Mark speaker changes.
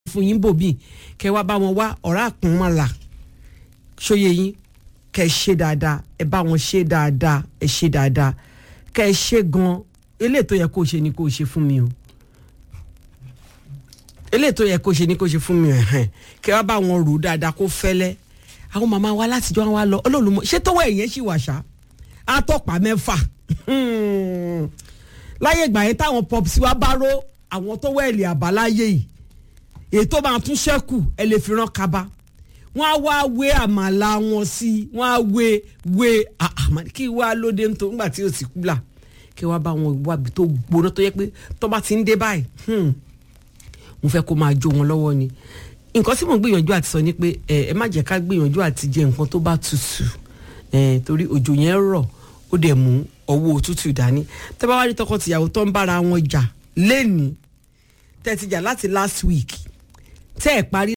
Speaker 1: fún yín bòbí kẹ wá bá wọn wá ọ̀rá àpọ́nmọ́là ṣóye yín kẹ ṣe dáadáa ẹ bá wọn ṣe dáadáa ẹ ṣe dáadáa kẹ ṣe gan eléyìí tó yẹ kó ṣe ni kó ṣe fún mi o eléyìí tó yẹ kó ṣe ni kó ṣe fún mi ẹ̀hẹ̀n kẹ wá bá wọn rò ó dáadáa kó fẹ́lẹ́ àwọn màmá wa látijọ́ wa lọ olóòlùmọ̀ ṣé tówó ẹ̀yẹn ṣì wà ṣá àtọ́pà mẹ́fà láyé ìgbà yẹn táwọn pọpsi wa bá ró àwọn tó wẹ̀lì àbáláyé yìí ètò máa tún ṣẹ́kù ẹ lè fi rán kaba wọ́n á wá wé àmàlà wọn sí wọ́n á wé wé àmàlà kí wá lóde ń tó ńgbà tí ó sì kú là kí wá bá wọn wábi tó gbóná tó yẹ pé tó bá ti ń dé báyìí mo fẹ́ kó máa jó wọn lọ́wọ́ ni nǹkan tí mo gbìyànjú àti sọ ni pé ẹ má jẹ́ ká gbìyànjú àti jẹ nǹkan tó bá tutù torí òjò yẹn rọ̀ ó dẹ̀ mú ọwọ́ òtútù dání tẹ́ bá wá rí tọkọ-tìyàwó tó ń bára wọn jà lẹ́nìí tẹ́ ti jà láti last week tẹ́ ẹ̀ parí